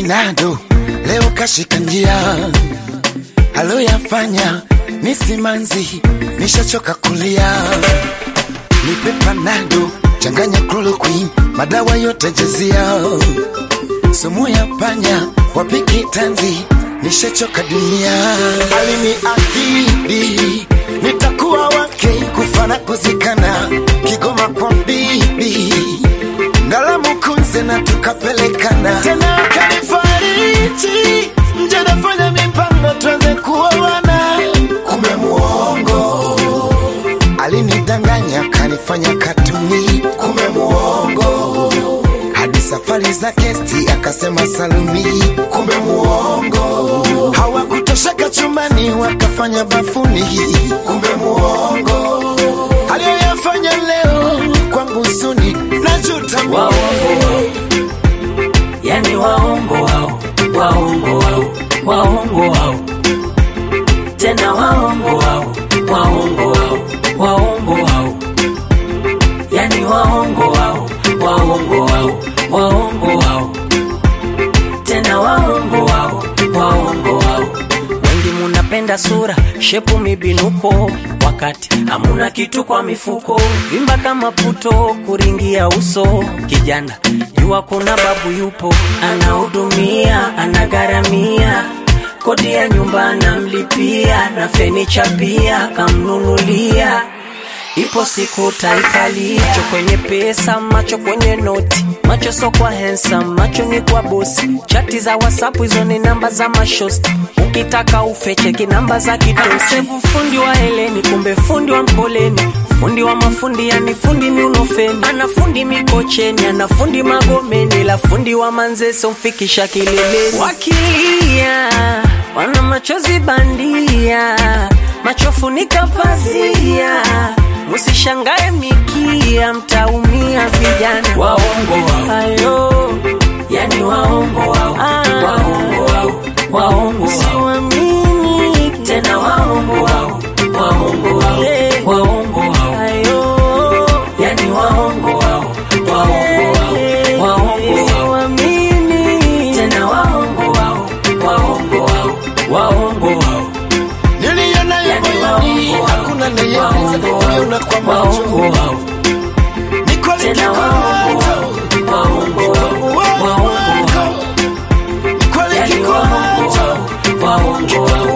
Nado leo kashika njia, aloyafanya ni simanzi, nishachoka kulia. Nipe panado, changanya chloroquine, madawa yote jezia, sumu ya panya, wapiki tanzi, nishachoka dunia. Aliniahidi nitakuwa wake, kufa na kuzikana, Kigoma kwa bibi Ngalamu kunze na tukapelekana tena, akanifariji nje, nafanya mipango tuanze kuoana, kumbe muongo. Alinidanganya kanifanya katuni, kumbe muongo. Hadi safari za kesti akasema salumi, kumbe muongo. Hawakutosheka chumbani wakafanya bafuni, kumbe muongo. Aliyoyafanya leo kwangu suni, najuta waongo yani waongo wao waongo wao waongo wao tena waongo wao waongo wao waongo wao yani waongo wao waongo wao waongo wao tena waongo wao waongo wao wengi munapenda sura shepu mibinuko wakati hamuna kitu kwa mifuko vimba kama puto kuringia uso kijana jua kuna babu yupo anahudumia anagharamia kodi ya nyumba anamlipia na fenicha pia kamnunulia ipo siku taikalia macho kwenye pesa macho kwenye noti macho so kwa handsome macho ni kwa bosi chati za whatsapp hizo ni namba za mashosti ukitaka ufecheki namba za kidosevu fundi wa heleni kumbe fundi wa mkoleni fundi wa mafundi yani fundi miunofeni ana fundi mikocheni ana fundi magomeni la fundi wa manzeso mfikisha kileleni wakilia wana machozi bandia machofunika pazia musishangae mikia mtaumia vijana waongo wao ayo yani waongo wao ah. waongo wao waongo wao siwamini tena waongo wao waongo wao yeah. waongo wao ayo yani waongo wao waongo wao waongo wao siwamini tena waongo wao waongo wao waongo wao niliona Yani moyoni, waongo wao. hakuna nayeweza waongo kuiona kwa wao waongo macho. wao Ni kweli tena waongo wao kikwacho, waongo wao waongo wao ni kweli yani waongo kikwacho. wao waongo wao